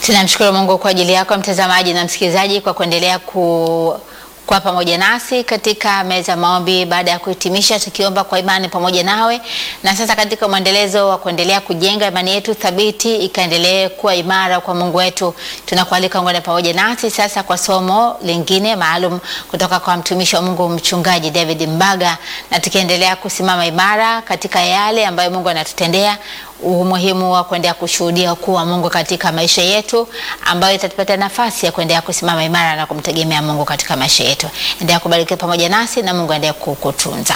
Tunamshukuru Mungu kwa ajili yako mtazamaji na msikilizaji kwa kuendelea ku kwa pamoja nasi katika meza maombi baada ya kuhitimisha tukiomba kwa imani pamoja nawe. Na sasa katika mwendelezo wa kuendelea kujenga imani yetu thabiti ikaendelee kuwa imara kwa Mungu wetu, tunakualika ungane pamoja nasi sasa kwa somo lingine maalum kutoka kwa mtumishi wa Mungu Mchungaji David Mbaga, na tukiendelea kusimama imara katika yale ambayo Mungu anatutendea umuhimu wa kuendelea kushuhudia ukuu wa Mungu katika maisha yetu, ambayo itatupatia nafasi ya kuendelea kusimama imara na kumtegemea Mungu katika maisha yetu. Endelea kubarikiwa pamoja nasi na Mungu aendelee kukutunza.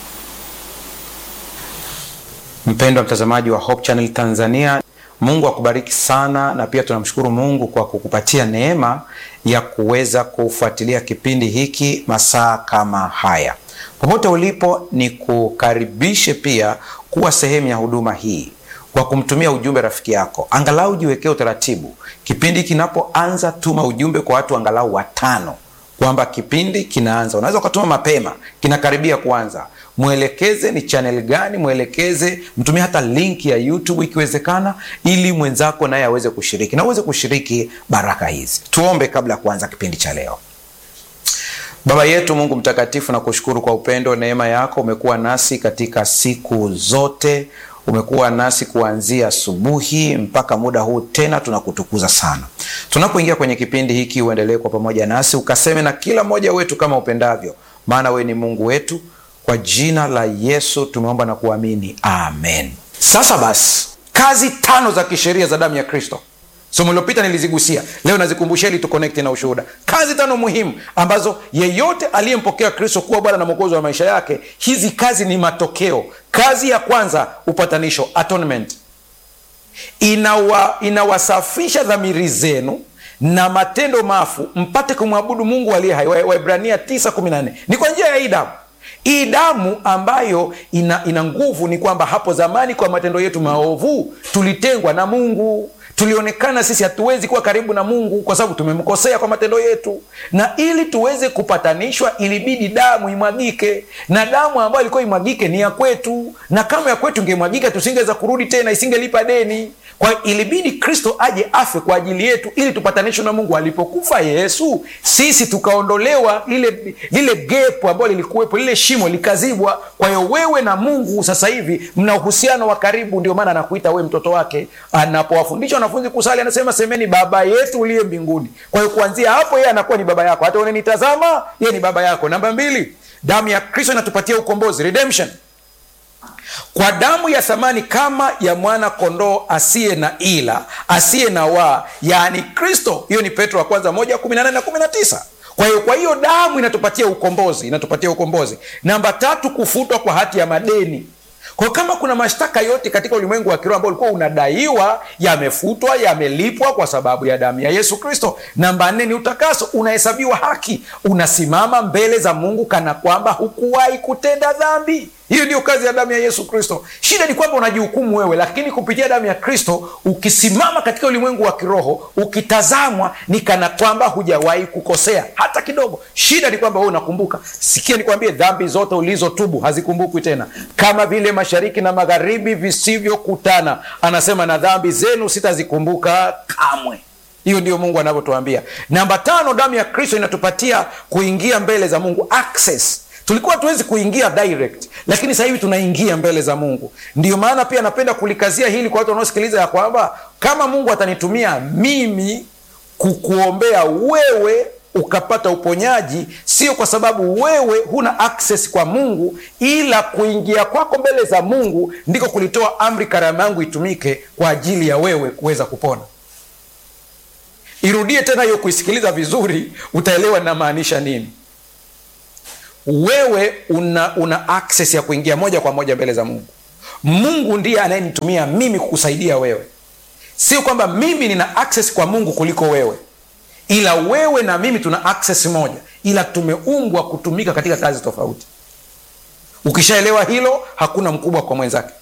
Mpendwa mtazamaji wa Hope Channel Tanzania, Mungu akubariki sana, na pia tunamshukuru Mungu kwa kukupatia neema ya kuweza kufuatilia kipindi hiki masaa kama haya. Popote ulipo, ni kukaribishe pia kuwa sehemu ya huduma hii kwa kumtumia ujumbe rafiki yako. Angalau jiwekee utaratibu, kipindi kinapoanza, tuma ujumbe kwa watu angalau watano kwamba kipindi kinaanza. Unaweza ukatuma mapema, kinakaribia kuanza. Mwelekeze ni channel gani, mwelekeze, mtumie hata link ya YouTube ikiwezekana, ili mwenzako naye aweze kushiriki na uweze kushiriki baraka hizi. Tuombe kabla ya kuanza kipindi cha leo. Baba yetu Mungu mtakatifu, na kushukuru kwa upendo, neema yako. Umekuwa nasi katika siku zote, umekuwa nasi kuanzia asubuhi mpaka muda huu, tena tunakutukuza sana. Tunapoingia kwenye kipindi hiki, uendelee kwa pamoja nasi, ukaseme na kila mmoja wetu kama upendavyo, maana wewe ni Mungu wetu. Kwa jina la Yesu tumeomba na kuamini, amen. Sasa basi, kazi tano za kisheria za damu ya Kristo Somo lilopita nilizigusia, leo nazikumbushia ili tukonekti na ushuhuda. Kazi tano muhimu ambazo yeyote aliyempokea Kristo kuwa Bwana na Mwokozi wa maisha yake, hizi kazi ni matokeo. Kazi ya kwanza, upatanisho, atonement, inawa inawasafisha dhamiri zenu na matendo mafu mpate kumwabudu Mungu aliye hai. Waebrania 9:14 ni kwa njia ya hii damu hii damu ambayo ina, ina nguvu. Ni kwamba hapo zamani kwa matendo yetu maovu tulitengwa na Mungu tulionekana sisi hatuwezi kuwa karibu na Mungu kwa sababu tumemkosea kwa matendo yetu, na ili tuweze kupatanishwa ilibidi damu imwagike, na damu ambayo ilikuwa imwagike ni ya kwetu, na kama ya kwetu ingemwagika tusingeweza kurudi tena, isingelipa deni. Kwa ilibidi Kristo aje afe kwa ajili yetu ili tupatanishwe na Mungu. Alipokufa Yesu, sisi tukaondolewa lile lile gepo ambalo lilikuwepo, lile shimo likazibwa. Kwa hiyo wewe na Mungu sasa hivi mna uhusiano wa karibu, ndio maana anakuita wewe mtoto wake. Anapowafundisha wanafunzi kusali, anasema semeni Baba yetu uliye mbinguni. Kwa hiyo kuanzia hapo yeye anakuwa ni baba yako, hata unanitazama yeye ni baba yako. Namba mbili, damu ya Kristo inatupatia ukombozi, redemption kwa damu ya thamani kama ya mwana kondoo asiye na ila asiye na waa, yaani Kristo. Hiyo ni Petro wa kwanza moja kumi na nane na kumi na tisa. Kwa hiyo kwa hiyo damu inatupatia ukombozi, inatupatia ukombozi. Namba tatu, kufutwa kwa hati ya madeni. Kwa kama kuna mashtaka yote katika ulimwengu wa kiroho ambao ulikuwa unadaiwa, yamefutwa, yamelipwa kwa sababu ya damu ya Yesu Kristo. Namba nne ni utakaso, unahesabiwa haki, unasimama mbele za Mungu kana kwamba hukuwahi kutenda dhambi. Hiyo ndio kazi ya damu ya Yesu Kristo. Shida ni kwamba unajihukumu wewe, lakini kupitia damu ya Kristo ukisimama katika ulimwengu wa kiroho, ukitazamwa ni kana kwamba hujawahi kukosea hata kidogo. Shida ni kwamba wewe unakumbuka. Sikia nikwambie, dhambi zote ulizotubu hazikumbukwi tena, kama vile mashariki na magharibi visivyokutana. Anasema na dhambi zenu sitazikumbuka kamwe. Hiyo ndio Mungu anavyotuambia. Namba tano, damu ya Kristo inatupatia kuingia mbele za Mungu, access Tulikuwa tuwezi kuingia direct, lakini sasa hivi tunaingia mbele za Mungu. Ndiyo maana pia napenda kulikazia hili kwa watu wanaosikiliza ya kwamba kama Mungu atanitumia mimi kukuombea wewe ukapata uponyaji, sio kwa sababu wewe huna access kwa Mungu, ila kuingia kwako mbele za Mungu ndiko kulitoa amri karama yangu itumike kwa ajili ya wewe kuweza kupona. Irudie tena hiyo, kuisikiliza vizuri, utaelewa ninamaanisha nini. Wewe una, una access ya kuingia moja kwa moja mbele za Mungu. Mungu ndiye anayenitumia mimi kukusaidia wewe, sio kwamba mimi nina access kwa Mungu kuliko wewe, ila wewe na mimi tuna access moja, ila tumeumbwa kutumika katika kazi tofauti. Ukishaelewa hilo, hakuna mkubwa kwa mwenzake.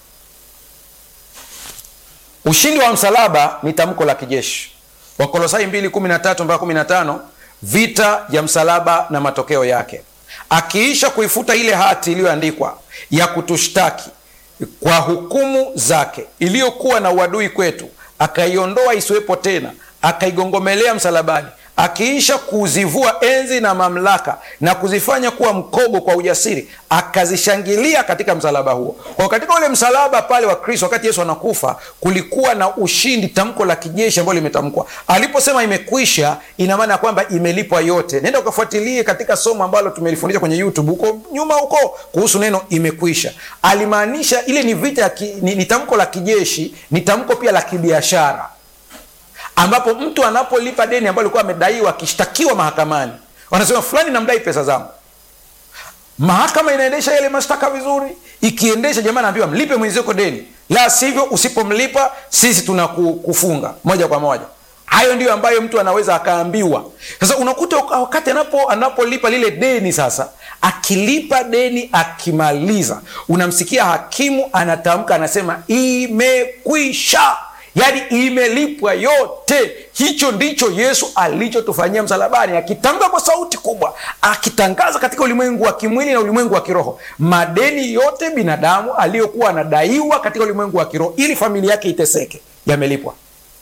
Ushindi wa msalaba ni tamko la kijeshi. Wakolosai 2:13 mpaka 15, vita ya msalaba na matokeo yake akiisha kuifuta ile hati iliyoandikwa ya kutushtaki kwa hukumu zake iliyokuwa na uadui kwetu, akaiondoa isiwepo tena, akaigongomelea msalabani akiisha kuzivua enzi na mamlaka na kuzifanya kuwa mkogo kwa ujasiri akazishangilia katika msalaba huo kwa katika ule msalaba pale wa kristo wakati yesu anakufa kulikuwa na ushindi tamko la kijeshi ambalo limetamkwa aliposema imekwisha ina maana ya kwamba imelipwa yote nenda ukafuatilie katika somo ambalo tumelifundisha kwenye youtube huko nyuma huko kuhusu neno imekwisha alimaanisha ile ni vita ya ki, ni, ni tamko la kijeshi ni tamko pia la kibiashara ambapo mtu anapolipa deni ambalo alikuwa amedaiwa akishtakiwa mahakamani wanasema fulani namdai pesa zangu mahakama inaendesha yale mashtaka vizuri ikiendesha jamaa naambiwa mlipe mwenziko deni la sivyo usipomlipa sisi tunakufunga moja kwa moja hayo ndiyo ambayo mtu anaweza akaambiwa sasa unakuta wakati anapo anapolipa lile deni sasa akilipa deni akimaliza unamsikia hakimu anatamka anasema imekwisha yaani imelipwa yote hicho ndicho yesu alichotufanyia msalabani akitamka kwa sauti kubwa akitangaza katika ulimwengu wa kimwili na ulimwengu wa kiroho madeni yote binadamu aliyokuwa anadaiwa katika ulimwengu wa kiroho ili familia yake iteseke yamelipwa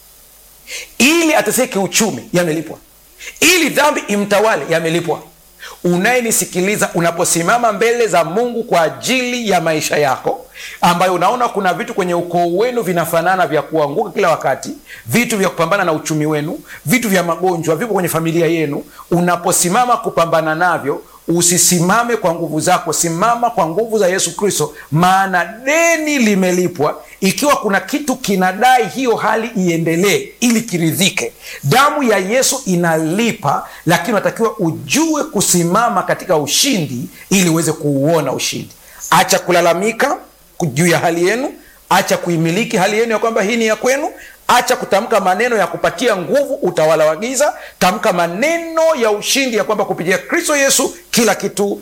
ili ateseke uchumi yamelipwa ili dhambi imtawale yamelipwa unayenisikiliza unaposimama mbele za mungu kwa ajili ya maisha yako ambayo unaona kuna vitu kwenye ukoo wenu vinafanana vya kuanguka kila wakati vitu vya kupambana na uchumi wenu vitu vya magonjwa vipo kwenye familia yenu unaposimama kupambana navyo usisimame kwa nguvu zako simama kwa nguvu za yesu kristo maana deni limelipwa ikiwa kuna kitu kinadai hiyo hali iendelee ili kiridhike damu ya yesu inalipa lakini unatakiwa ujue kusimama katika ushindi ili uweze kuuona ushindi acha kulalamika juu ya hali yenu acha kuimiliki hali yenu ya kwamba hii ni ya kwenu acha kutamka maneno ya kupatia nguvu utawala wa giza tamka maneno ya ushindi ya kwamba kupitia kristo yesu kila kitu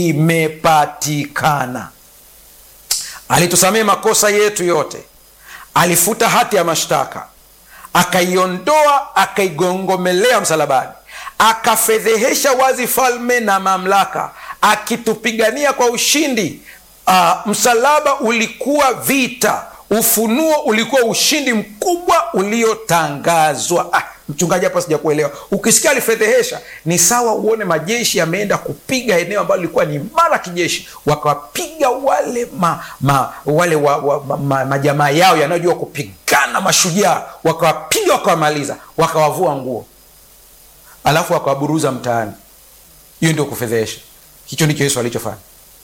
kimepatikana alitusamehe makosa yetu yote alifuta hati ya mashtaka akaiondoa akaigongomelea msalabani akafedhehesha wazi falme na mamlaka akitupigania kwa ushindi uh, msalaba ulikuwa vita ufunuo ulikuwa ushindi mkubwa uliotangazwa ah, mchungaji hapa sijakuelewa ukisikia alifedhehesha ni sawa uone majeshi yameenda kupiga eneo ambalo lilikuwa ni mara kijeshi wakawapiga wale ma, ma, wale wa, wa, ma, ma, majamaa yao yanayojua kupigana mashujaa wakawapiga wakawamaliza wakawavua nguo alafu wakawaburuza mtaani hiyo ndio kufedhehesha hicho ndicho yesu alichofanya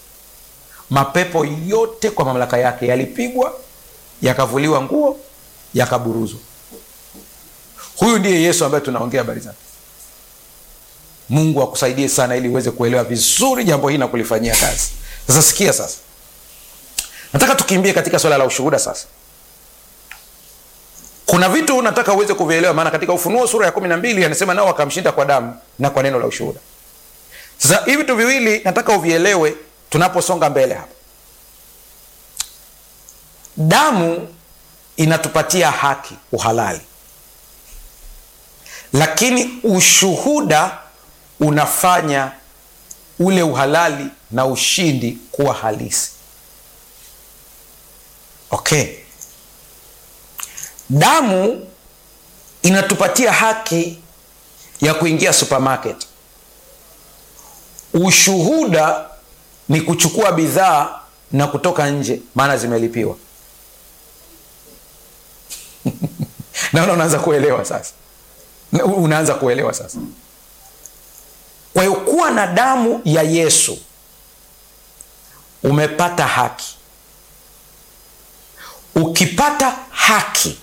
mapepo yote kwa mamlaka yake yalipigwa yakavuliwa nguo yakaburuzwa huyu ndiye yesu ambaye tunaongea habari zake mungu akusaidie sana ili uweze kuelewa vizuri jambo hili na kulifanyia kazi sasa sikia sasa nataka tukimbie katika swala la ushuhuda sasa kuna vitu nataka uweze kuvielewa maana katika ufunuo sura ya kumi na mbili anasema nao wakamshinda kwa damu na kwa neno la ushuhuda sasa hivi vitu viwili nataka uvielewe tunaposonga mbele hapa damu inatupatia haki uhalali lakini ushuhuda unafanya ule uhalali na ushindi kuwa halisi okay damu inatupatia haki ya kuingia supermarket ushuhuda ni kuchukua bidhaa na kutoka nje maana zimelipiwa naona unaanza kuelewa sasa unaanza kuelewa sasa kwa hiyo kuwa na damu ya yesu umepata haki ukipata haki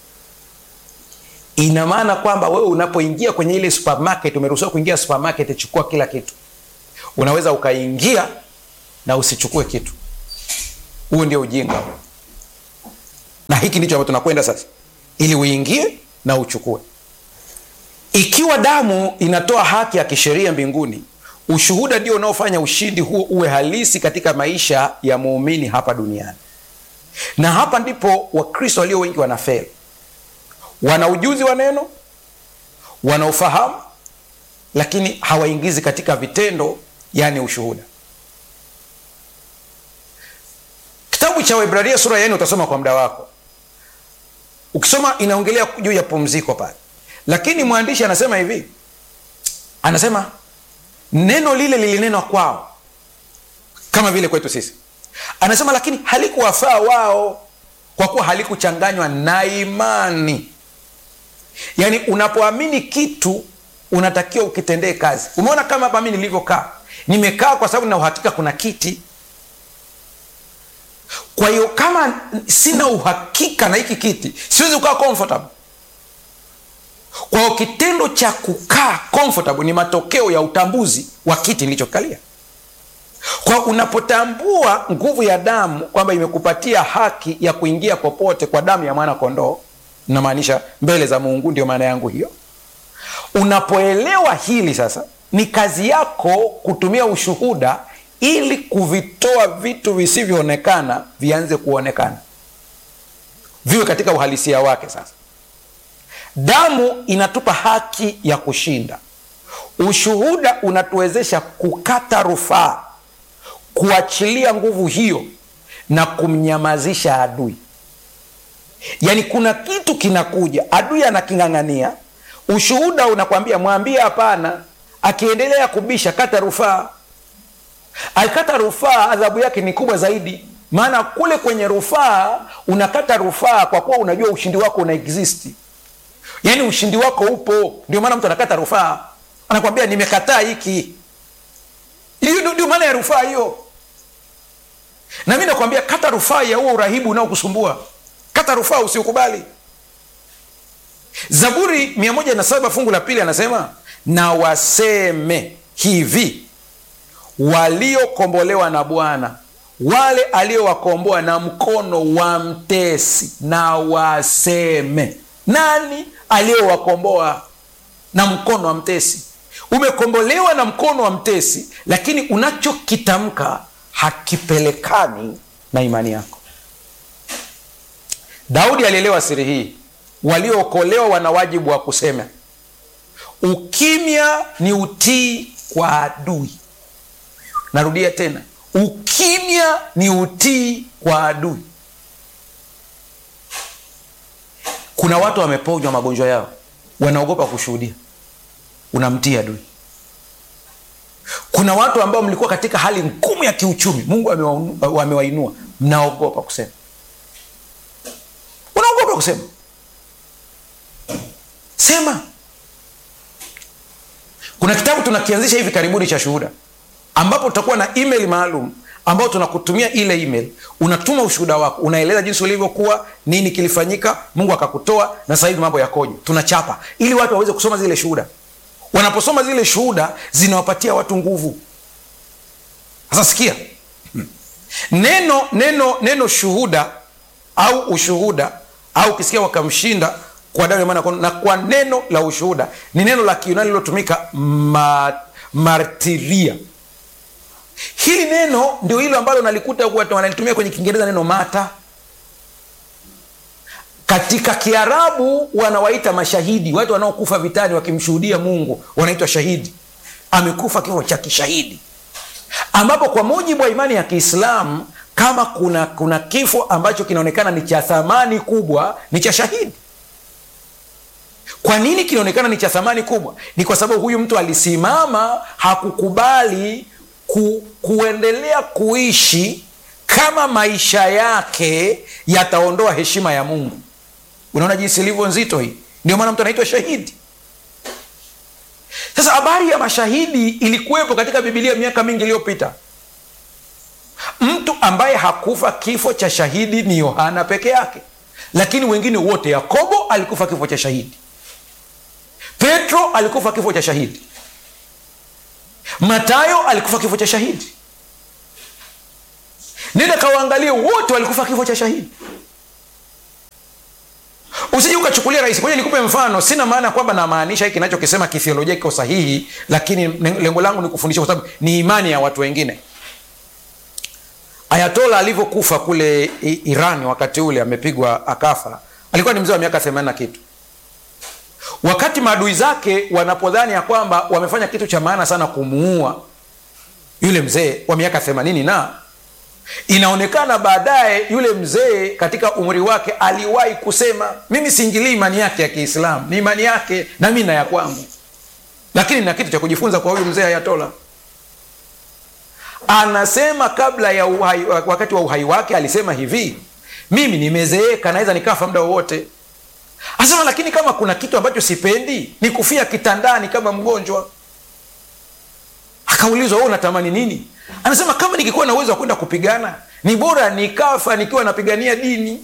ina maana kwamba wewe unapoingia kwenye ile supermarket umeruhusiwa kuingia supermarket chukua kila kitu unaweza ukaingia na usichukue kitu huo ndio ujinga na hiki ndicho ambacho tunakwenda sasa ili uingie na uchukue ikiwa damu inatoa haki ya kisheria mbinguni ushuhuda ndio unaofanya ushindi huo uwe halisi katika maisha ya muumini hapa duniani na hapa ndipo wakristo walio wengi wanafeli wana ujuzi wa neno wana ufahamu lakini hawaingizi katika vitendo yani ushuhuda kitabu cha waibrania sura ya nne utasoma kwa muda wako ukisoma inaongelea juu ya pumziko pale lakini mwandishi anasema hivi anasema neno lile lilinenwa kwao kama vile kwetu sisi anasema lakini halikuwafaa wao kwa kuwa halikuchanganywa na imani yaani unapoamini kitu unatakiwa ukitendee kazi umeona kama hapa mi nilivyokaa nimekaa kwa sababu na uhakika kuna kiti kwa hiyo kama sina uhakika na hiki kiti siwezi kukaa comfortable kwa hiyo kitendo cha kukaa comfortable ni matokeo ya utambuzi wa kiti nilichokalia kwa unapotambua nguvu ya damu kwamba imekupatia haki ya kuingia popote kwa damu ya mwana kondoo namaanisha mbele za mungu ndio maana yangu hiyo unapoelewa hili sasa ni kazi yako kutumia ushuhuda ili kuvitoa vitu visivyoonekana vianze kuonekana viwe katika uhalisia wake sasa damu inatupa haki ya kushinda ushuhuda unatuwezesha kukata rufaa kuachilia nguvu hiyo na kumnyamazisha adui yaani kuna kitu kinakuja adui anaking'ang'ania ushuhuda unakwambia mwambie hapana akiendelea kubisha kata rufaa akikata rufaa adhabu yake ni kubwa zaidi maana kule kwenye rufaa unakata rufaa kwa kuwa unajua ushindi wako una existi yaani ushindi wako upo ndio maana mtu anakata rufaa anakwambia nimekataa hiki hiyo ndio maana ya rufaa hiyo na mi nakwambia kata rufaa ya huo urahibu unaokusumbua kata rufaa usiukubali zaburi 107 fungu la pili anasema na waseme hivi waliokombolewa na bwana wale aliowakomboa na mkono wa mtesi na waseme nani aliyowakomboa na mkono wa mtesi umekombolewa na mkono wa mtesi lakini unachokitamka hakipelekani na imani yako daudi alielewa siri hii waliookolewa wana wajibu wa kusema ukimya ni utii kwa adui narudia tena ukimya ni utii kwa adui kuna watu wameponywa magonjwa yao wanaogopa kushuhudia unamtii adui kuna watu ambao mlikuwa katika hali ngumu ya kiuchumi mungu amewainua mnaogopa kusema unaogopa kusema sema kuna kitabu tunakianzisha hivi karibuni cha shuhuda ambapo tutakuwa na email maalum ambao tunakutumia ile email unatuma ushuhuda wako unaeleza jinsi ulivyokuwa nini kilifanyika mungu akakutoa na sasa hivi mambo yakoje tunachapa ili watu waweze kusoma zile shuhuda wanaposoma zile shuhuda zinawapatia watu nguvu sasa sikia hmm. neno neno neno shuhuda au ushuhuda au ukisikia wakamshinda kwa damu ya mwana na kwa neno la ushuhuda ni neno la kiunani lilotumika ma, martiria hili neno ndio hilo ambalo nalikuta wanalitumia kwenye kiingereza neno mata katika kiarabu wanawaita mashahidi watu wanaokufa vitani wakimshuhudia mungu wanaitwa shahidi amekufa kifo cha kishahidi ambapo kwa mujibu wa imani ya kiislamu kama kuna kuna kifo ambacho kinaonekana ni cha thamani kubwa ni cha shahidi kwa nini kinaonekana ni cha thamani kubwa ni kwa sababu huyu mtu alisimama hakukubali ku, kuendelea kuishi kama maisha yake yataondoa heshima ya mungu unaona jinsi ilivyo nzito hii ndio maana mtu anaitwa shahidi sasa habari ya mashahidi ilikuwepo katika bibilia miaka mingi iliyopita mtu ambaye hakufa kifo cha shahidi ni yohana peke yake lakini wengine wote yakobo alikufa kifo cha shahidi petro alikufa kifo cha shahidi matayo alikufa kifo cha shahidi nenda kawaangalie wote walikufa kifo cha shahidi usije ukachukulia rahisi moja nikupe mfano sina maana ya kwamba namaanisha hiki kinachokisema kithiolojia kiko sahihi lakini lengo langu ni kufundisha kwa sababu ni imani ya watu wengine ayatola alivyokufa kule iran wakati ule amepigwa akafa alikuwa ni mzee wa miaka themani na kitu wakati maadui zake wanapodhani ya kwamba wamefanya kitu cha maana sana kumuua yule mzee wa miaka themanini na inaonekana baadaye yule mzee katika umri wake aliwahi kusema mimi siingilii imani yake ya kiislamu ni imani yake na mi na ya kwangu lakini na kitu cha kujifunza kwa huyu mzee ayatola anasema kabla ya uhai, wakati wa uhai wake alisema hivi mimi nimezeeka naweza nikafa muda wowote asema lakini kama kuna kitu ambacho sipendi ni kufia kitandani kama mgonjwa akaulizwa wewe unatamani nini anasema kama nikikuwa na uwezo wa kwenda kupigana ni bora nikafa nikiwa napigania dini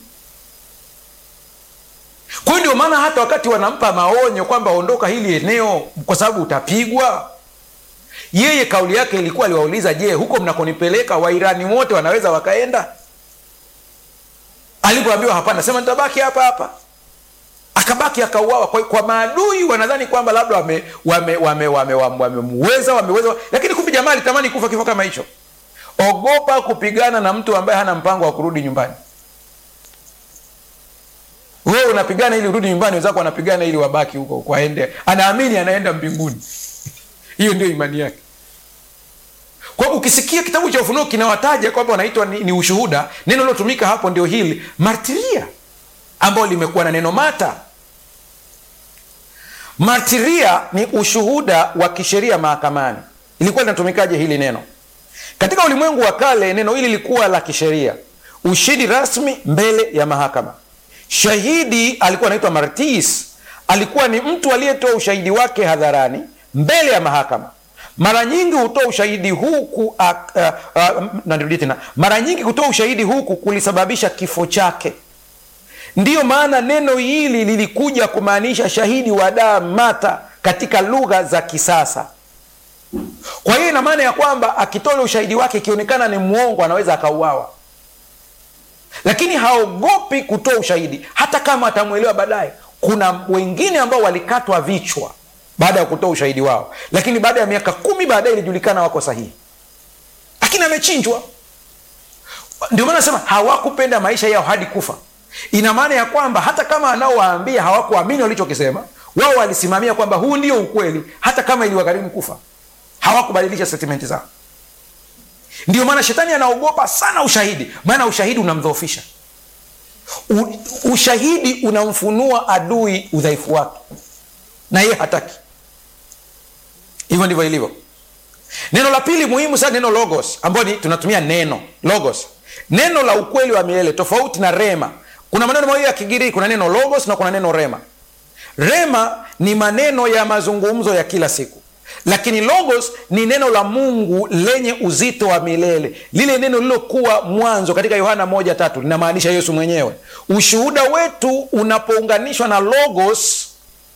kwa hiyo ndio maana hata wakati wanampa maonyo kwamba ondoka hili eneo kwa sababu utapigwa yeye kauli yake ilikuwa aliwauliza je huko mnakonipeleka wairani wote wanaweza wakaenda alipoambiwa hapana sema nitabaki hapa hapa akabaki akauawa kwa, kwa maadui wanadhani kwamba labda wamemuweza wame, wame, wame, wame, wameweza wameweza lakini kumbe jamaa alitamani kufa kifo kama hicho ogopa kupigana na mtu ambaye hana mpango wa kurudi nyumbani wewe unapigana ili urudi nyumbani wenzako wanapigana ili wabaki huko kwaende anaamini anaenda mbinguni hiyo ndio imani yake kwa ukisikia kitabu cha ufunuo kinawataja kwamba wanaitwa ni, ni ushuhuda neno lilotumika hapo ndio hili martiria ambayo limekuwa na neno mata martiria ni ushuhuda wa kisheria mahakamani ilikuwa linatumikaje hili neno katika ulimwengu wa kale neno hili lilikuwa la kisheria ushahidi rasmi mbele ya mahakama shahidi alikuwa anaitwa martis alikuwa ni mtu aliyetoa ushahidi wake hadharani mbele ya mahakama mara nyingi hutoa ushahidi huku uh, uh, uh, narudi tena mara nyingi kutoa ushahidi huku kulisababisha kifo chake ndiyo maana neno hili lilikuja kumaanisha shahidi wa damu mata katika lugha za kisasa kwa hiyo ina maana ya kwamba akitoa ushahidi wake ikionekana ni mwongo anaweza akauawa lakini haogopi kutoa ushahidi hata kama atamwelewa baadaye kuna wengine ambao walikatwa vichwa baada ya kutoa ushahidi wao lakini baada ya miaka kumi baadaye ilijulikana wako sahihi lakini amechinjwa ndio maana nasema hawakupenda maisha yao hadi kufa ina maana ya kwamba hata kama anaowaambia hawakuamini walichokisema wao walisimamia kwamba huu ndio ukweli hata kama iliwagharimu kufa hawakubadilisha statementi zao ndio maana shetani anaogopa sana ushahidi maana ushahidi unamdhoofisha U, ushahidi unamfunua adui udhaifu wake na yeye hataki hivyo ndivyo ilivyo neno la pili muhimu sana neno logos ambayo ni tunatumia neno logos neno la ukweli wa milele tofauti na rema kuna maneno mawili ya kigiriki kuna neno logos na kuna neno rema rema ni maneno ya mazungumzo ya kila siku lakini logos ni neno la mungu lenye uzito wa milele lile neno lililokuwa mwanzo katika yohana moja tatu linamaanisha yesu mwenyewe ushuhuda wetu unapounganishwa na logos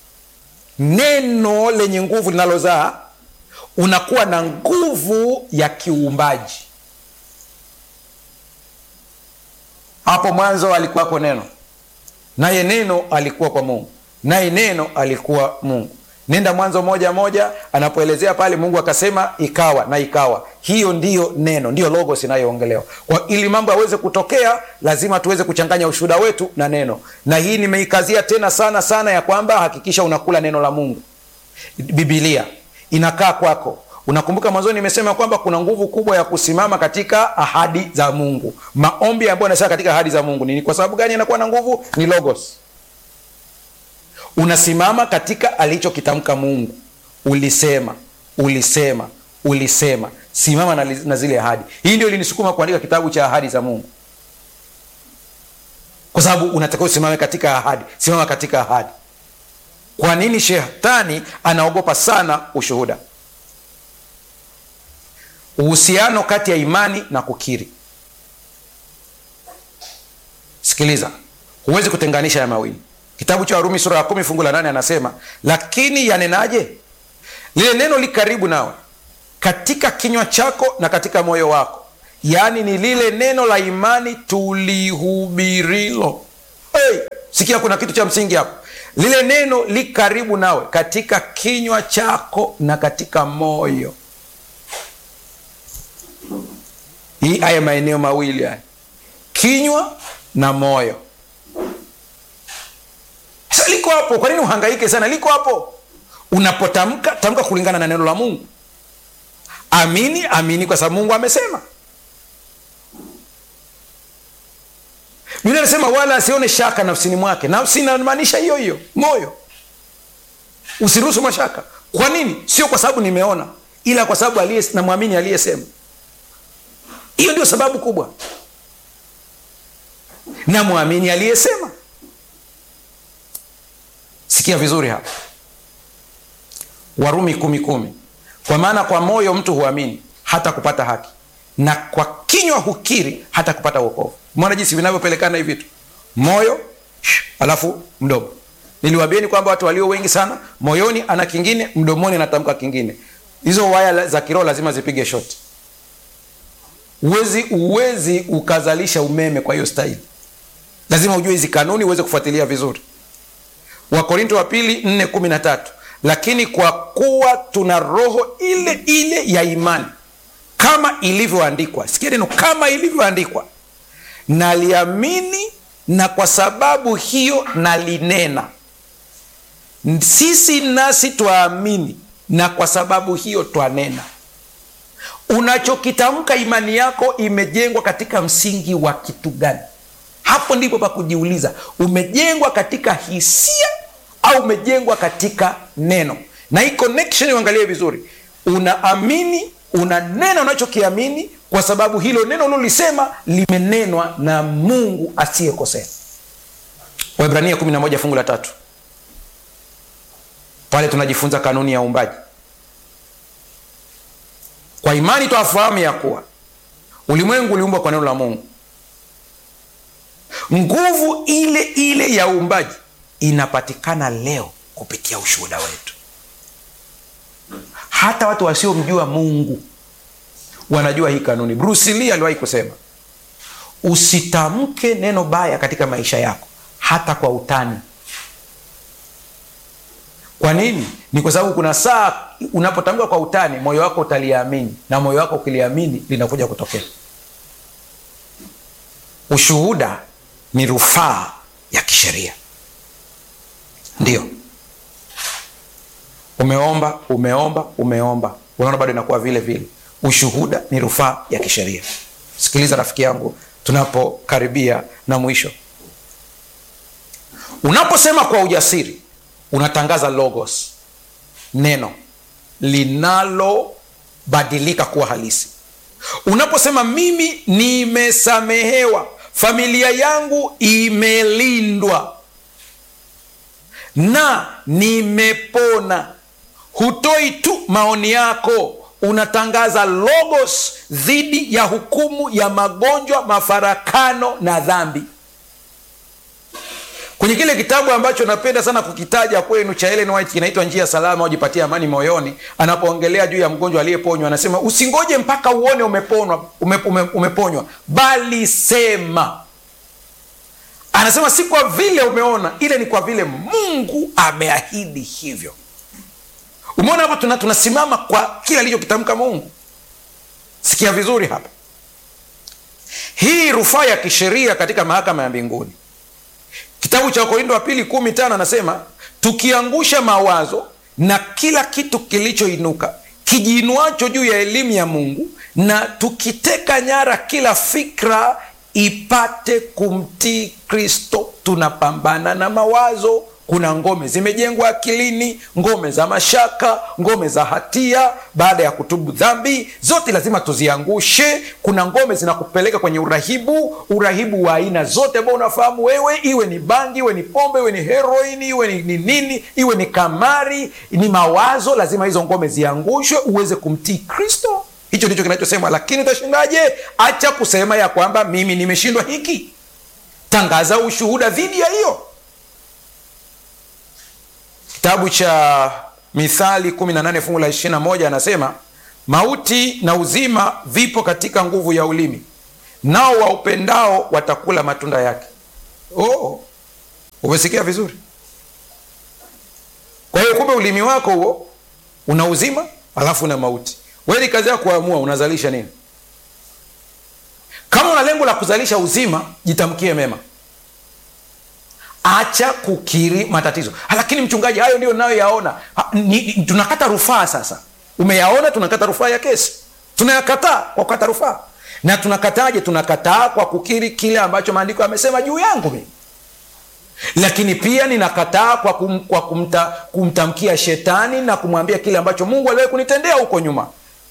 neno lenye nguvu linalozaa unakuwa na nguvu ya kiuumbaji hapo mwanzo alikuwako neno naye neno alikuwa kwa mungu naye neno alikuwa mungu nenda mwanzo moja moja anapoelezea pale mungu akasema ikawa na ikawa hiyo ndiyo neno ndiyo logos inayoongelewa kwa ili mambo yaweze kutokea lazima tuweze kuchanganya ushuhuda wetu na neno na hii nimeikazia tena sana sana ya kwamba hakikisha unakula neno la mungu bibilia inakaa kwako unakumbuka mwanzoni nimesema kwamba kuna nguvu kubwa ya kusimama katika ahadi za mungu maombi ambayo anasema katika ahadi za mungu ni kwa sababu gani anakuwa na nguvu ni logos unasimama katika alichokitamka mungu ulisema ulisema ulisema simama na, na zile ahadi hii ndio ilinisukuma kuandika kitabu cha ahadi za mungu kwa sababu unatakiwa usimame katika ahadi simama katika ahadi kwa nini shetani anaogopa sana ushuhuda uhusiano kati ya imani na kukiri sikiliza huwezi kutenganisha ya mawili kitabu cha warumi sura ya kumi fungu la nane anasema lakini yanenaje lile neno li karibu nawe katika kinywa chako na katika moyo wako yaani ni lile neno la imani tulihubirilo hey, sikia kuna kitu cha msingi hapo lile neno li karibu nawe katika kinywa chako na katika moyo hii haya maeneo mawili haya kinywa na moyo sasa liko hapo kwa nini uhangaike sana liko hapo unapotamka tamka kulingana na neno la mungu amini amini kwa sababu mungu amesema biblia inasema wala asione shaka nafsini mwake nafsi inamaanisha hiyo hiyo moyo usiruhusu mashaka kwa nini sio kwa sababu nimeona ila kwa sababu aliye namwamini aliyesema hiyo ndio sababu kubwa namwamini aliyesema sikia vizuri hapa warumi kumi kumi kwa maana kwa moyo mtu huamini hata kupata haki na kwa kinywa hukiri hata kupata uokovu mona jinsi vinavyopelekana hivi vitu moyo alafu mdomo niliwaambieni kwamba watu walio wengi sana moyoni ana kingine mdomoni anatamka kingine hizo waya za kiroho lazima zipige shoti uwezi uwezi ukazalisha umeme kwa hiyo staili lazima ujue hizi kanuni uweze kufuatilia vizuri wakorinto wa pili 413 lakini kwa kuwa tuna roho ile ile ya imani kama ilivyoandikwa sikia neno kama ilivyoandikwa naliamini na kwa sababu hiyo nalinena sisi nasi twaamini na kwa sababu hiyo twanena unachokitamka imani yako imejengwa katika msingi wa kitu gani hapo ndipo pa kujiuliza umejengwa katika hisia au umejengwa katika neno na hii connection uangalie vizuri unaamini unanena unachokiamini kwa sababu hilo neno ulilolisema limenenwa na mungu asiyekosea waibrania 11 fungu la tatu pale tunajifunza kanuni ya uumbaji kwa imani twafahamu ya kuwa ulimwengu uliumbwa kwa neno la mungu nguvu ile ile ya uumbaji inapatikana leo kupitia ushuhuda wetu hata watu wasiomjua mungu wanajua hii kanuni bruce lee aliwahi kusema usitamke neno baya katika maisha yako hata kwa utani kwa nini ni kwa sababu kuna saa unapotamka kwa utani moyo wako utaliamini na moyo wako ukiliamini linakuja kutokea ushuhuda ni rufaa ya kisheria ndio umeomba umeomba umeomba unaona bado inakuwa vile vile ushuhuda ni rufaa ya kisheria sikiliza rafiki yangu tunapokaribia na mwisho unaposema kwa ujasiri unatangaza logos neno linalobadilika kuwa halisi unaposema mimi nimesamehewa familia yangu imelindwa na nimepona hutoi tu maoni yako unatangaza logos dhidi ya hukumu ya magonjwa mafarakano na dhambi kwenye kile kitabu ambacho napenda sana kukitaja kwenu cha Ellen White kinaitwa njia salama ujipatie amani moyoni anapoongelea juu ya mgonjwa aliyeponywa anasema usingoje mpaka uone umeponwa ume, ume, umeponywa bali sema anasema si kwa vile umeona ile ni kwa vile mungu ameahidi hivyo umeona hapa tuna, tunasimama kwa kile alichokitamka mungu sikia vizuri hapa hii rufaa ya kisheria katika mahakama ya mbinguni kitabu cha wakorindo wa pili kumi tano anasema tukiangusha mawazo na kila kitu kilichoinuka kijiinuacho juu ya elimu ya mungu na tukiteka nyara kila fikra ipate kumtii kristo tunapambana na mawazo kuna ngome zimejengwa akilini ngome za mashaka ngome za hatia baada ya kutubu dhambi zote lazima tuziangushe kuna ngome zinakupeleka kwenye urahibu urahibu wa aina zote ambao unafahamu wewe iwe ni bangi iwe ni pombe iwe ni heroini iwe ni, ni nini iwe ni kamari ni mawazo lazima hizo ngome ziangushwe uweze kumtii kristo hicho ndicho kinachosema lakini utashindaje acha kusema ya kwamba mimi nimeshindwa hiki tangaza ushuhuda dhidi ya hiyo kitabu cha mithali 18 fungu la 21 anasema mauti na uzima vipo katika nguvu ya ulimi nao waupendao watakula matunda yake oh, umesikia vizuri kwa hiyo kumbe ulimi wako huo una uzima alafu una mauti wewe ni kazi ya kuamua unazalisha nini kama una lengo la kuzalisha uzima jitamkie mema acha kukiri matatizo lakini mchungaji hayo ndio nayoyaona tunakata rufaa sasa umeyaona tunakata rufaa ya kesi tunayakataa kwa kukata rufaa na tunakataje tunakataa kwa kukiri kile ambacho maandiko yamesema juu yangu mimi lakini pia ninakataa kwa, kum, kwa kumta, kumtamkia shetani na kumwambia kile ambacho mungu aliwahi kunitendea huko nyuma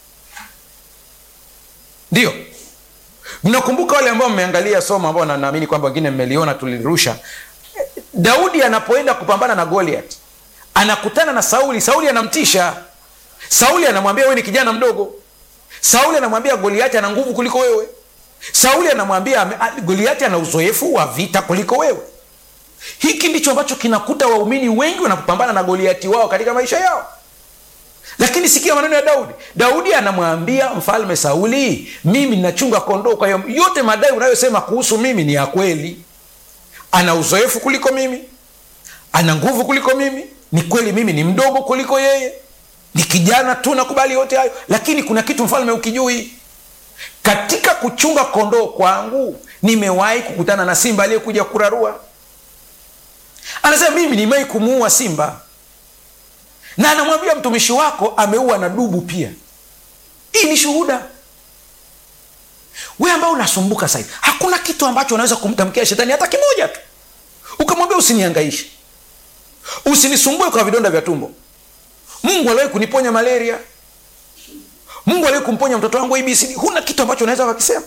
ndio mnakumbuka wale ambao mmeangalia somo ambao na- naamini kwamba wengine mmeliona tulirusha daudi anapoenda kupambana na goliat anakutana na sauli sauli anamtisha sauli anamwambia wewe ni kijana mdogo sauli anamwambia goliati ana nguvu kuliko wewe sauli anamwambia ame- a- goliati ana uzoefu wa vita kuliko wewe hiki ndicho ambacho kinakuta waumini wengi wanapopambana na goliati wao katika maisha yao lakini sikia maneno ya daudi daudi anamwambia mfalme sauli mimi ninachunga kondoo kwa hiyo yote madai unayosema kuhusu mimi ni ya kweli ana uzoefu kuliko mimi ana nguvu kuliko mimi ni kweli mimi ni mdogo kuliko yeye ni kijana tu nakubali yote hayo lakini kuna kitu mfalme ukijui katika kuchunga kondoo kwangu nimewahi kukutana na simba aliyekuja kurarua anasema mimi nimewahi kumuua simba na anamwambia mtumishi wako ameua na dubu pia hii ni shuhuda we ambao unasumbuka sahivi hakuna kitu ambacho unaweza kumtamkia shetani hata kimoja tu ukamwambia usiniangaishe usinisumbue kwa vidonda vya tumbo mungu aliwahi kuniponya malaria mungu aliwahi kumponya mtoto wangu abcd huna kitu ambacho unaweza wakisema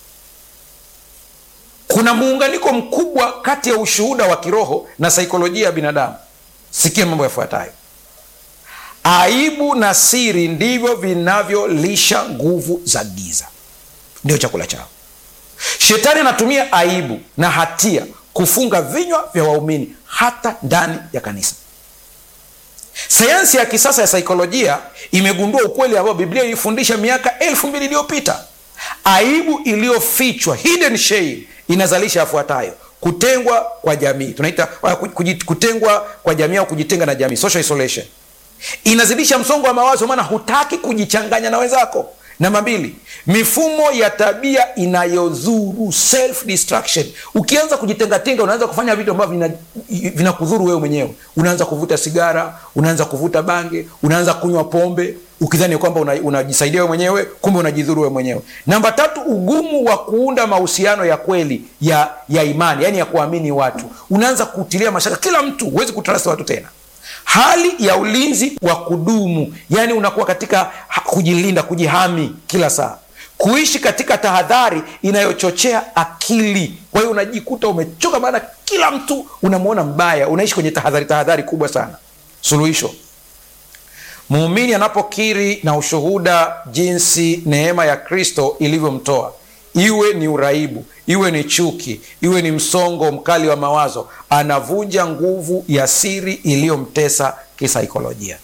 kuna muunganiko mkubwa kati ya ushuhuda wa kiroho na saikolojia ya binadamu sikia mambo yafuatayo aibu na siri ndivyo vinavyolisha nguvu za giza ndio chakula chao shetani anatumia aibu na hatia kufunga vinywa vya waumini hata ndani ya kanisa sayansi ya kisasa ya saikolojia imegundua ukweli ambao biblia ilifundisha miaka elfu mbili iliyopita aibu iliyofichwa hidden shame inazalisha yafuatayo kutengwa kwa jamii tunaita uh, kuji- kutengwa kwa jamii au kujitenga na jamii social isolation inazidisha msongo wa mawazo maana hutaki kujichanganya na wenzako namba mbili mifumo ya tabia inayodhuru self destruction ukianza kujitengatenga unaanza kufanya vitu ambavyo vina- vinakudhuru wewe mwenyewe unaanza kuvuta sigara unaanza kuvuta bange unaanza kunywa pombe ukidhani kwamba una- unajisaidia wewe mwenyewe kumbe unajidhuru wewe mwenyewe namba tatu ugumu wa kuunda mahusiano ya kweli ya ya imani yani ya kuamini watu unaanza kutilia mashaka kila mtu huwezi kutrust watu tena hali ya ulinzi wa kudumu yaani unakuwa katika ha- kujilinda kujihami kila saa kuishi katika tahadhari inayochochea akili kwa hiyo unajikuta umechoka maana kila mtu unamwona mbaya unaishi kwenye tahadhari tahadhari kubwa sana suluhisho muumini anapokiri na ushuhuda jinsi neema ya kristo ilivyomtoa iwe ni uraibu iwe ni chuki iwe ni msongo mkali wa mawazo anavunja nguvu ya siri iliyomtesa kisaikolojia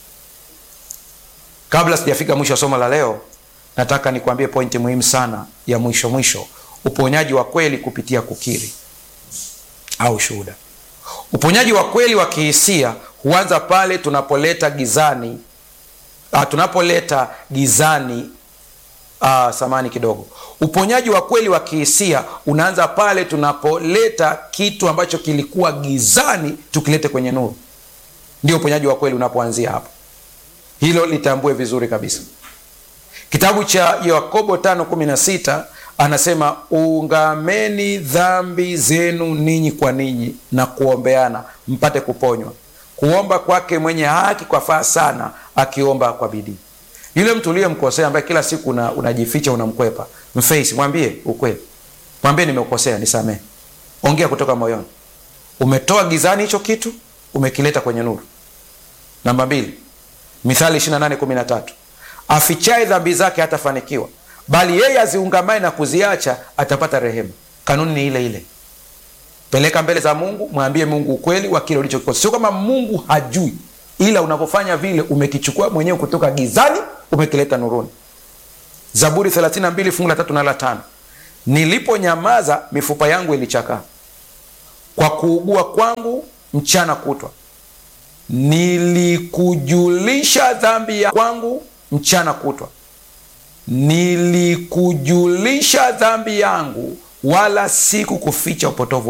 kabla sijafika mwisho wa somo la leo nataka nikuambie pointi muhimu sana ya mwisho mwisho uponyaji wa kweli kupitia kukiri au shuhuda uponyaji wa kweli wa kihisia huanza pale tunapoleta gizani uh, tunapoleta gizani uh, samani kidogo uponyaji wa kweli wa kihisia unaanza pale tunapoleta kitu ambacho kilikuwa gizani tukilete kwenye nuru ndio uponyaji wa kweli unapoanzia hapo hilo litambue vizuri kabisa kitabu cha yakobo 516 anasema ungameni dhambi zenu ninyi kwa ninyi na kuombeana mpate kuponywa kuomba kwake mwenye haki kwa faa sana akiomba kwa bidii yule mtu uliyemkosea ambaye kila siku una, unajificha unamkwepa mface mwambie ukweli mwambie nimekosea nisamehe ongea kutoka moyoni umetoa gizani hicho kitu umekileta kwenye nuru namba mbili mithali 28:13 afichaye dhambi zake hatafanikiwa bali yeye aziungamaye na kuziacha atapata rehema kanuni ni ile ile peleka mbele za mungu mwambie mungu ukweli wa kile ulichokikosa sio kama mungu hajui ila unapofanya vile umekichukua mwenyewe kutoka gizani umekileta nuruni zaburi 32 fungu la tatu na la tano niliponyamaza mifupa yangu ilichakaa kwa kuugua kwangu mchana kutwa nilikujulisha dhambi ya kwangu mchana kutwa nilikujulisha dhambi yangu wala sikukuficha upotovu